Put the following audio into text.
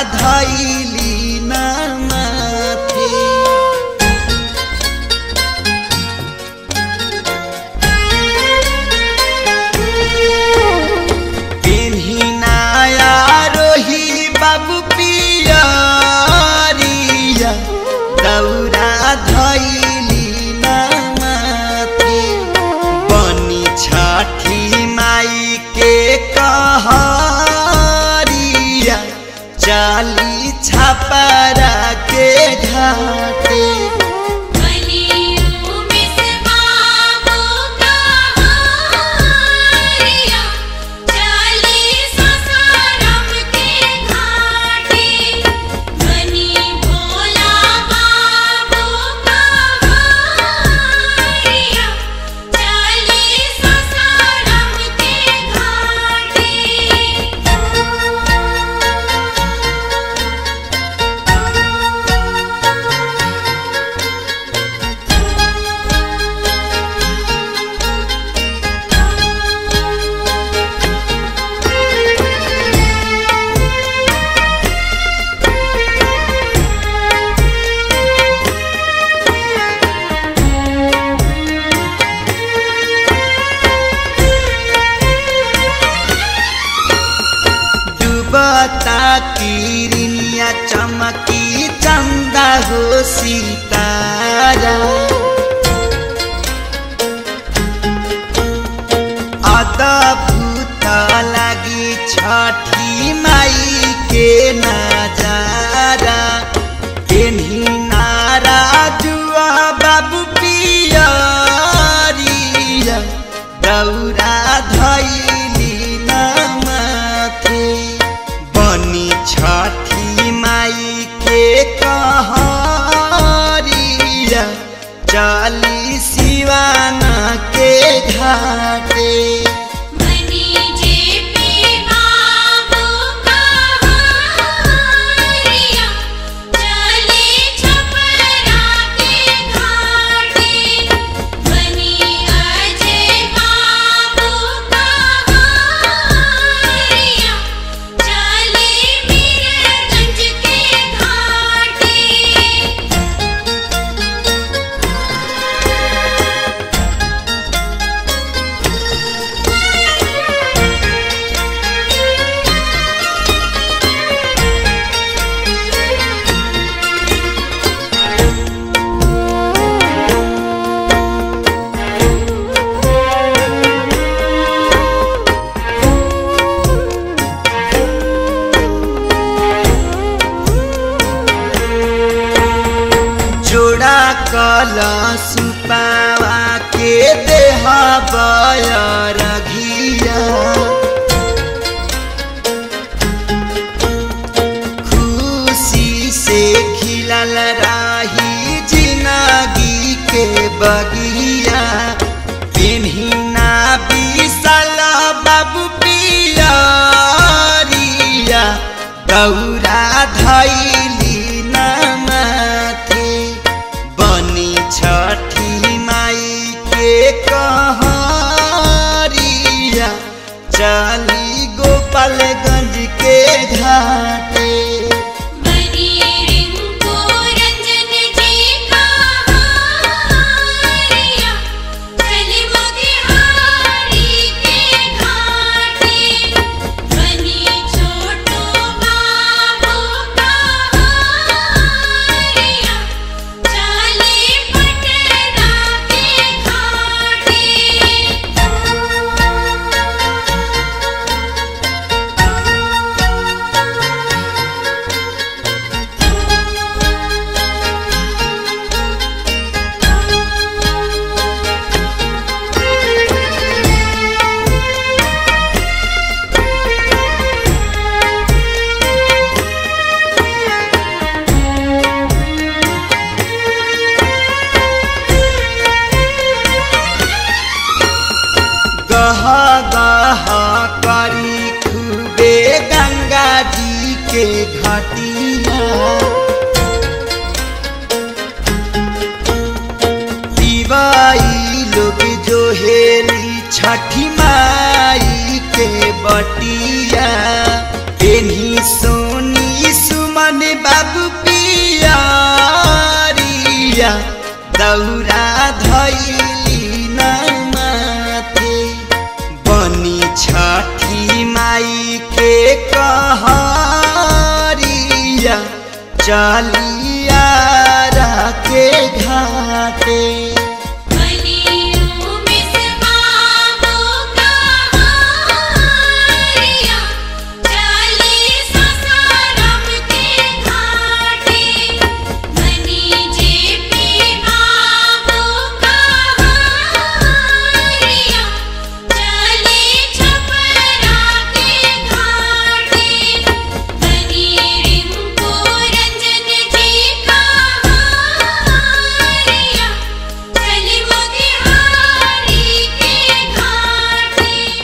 धैली ना माथे पेन्हिनाया रोही बाबू पियरिया दौरा धैली ना माथे बनी छठी माई के कहरिया चाली छपरा के घाटे बलियों में से बाबू का हारिया चाली ससारम के घाटे बनी भोला बाबू का हारिया चाली ससारम के डूबता किरनिया चमकी चंदा हो सितारा अद्भुत लागी छठी माई के नजारा पेन्ही नारा जुआ बाबू पियरिया दौरा धैली ना माथे बनी छठी माई के कहरिया चली सिवाना के घाटे बनी जेपी बाबू का हारिया चली छपरा के घाटे बनी अजय बाबू का हारिया चली मीरगंज के घाटे जोड़ा कलश पावा के देह बयर घिया खुशी से खिलल राही जिंदगी के बगिया पेन्हिना विशाल बाबू पियरिया गौरा धैली ना माथे बनी छठी माई के कहरिया चली गोपालगंज के घाटे बनी रिंकू रंजन जी का हारिया चली मोतिहारी के घाटे बनी छोटू बाबू का हारिया चली पटना के घाटे गह गह करी खूबे गंगा जी के घाटिया दिवाई लोग जो हेली छठी माई के बटिया एनी सोनी सु दौरा धैली न माथे बनी छठी माई के कहरिया चली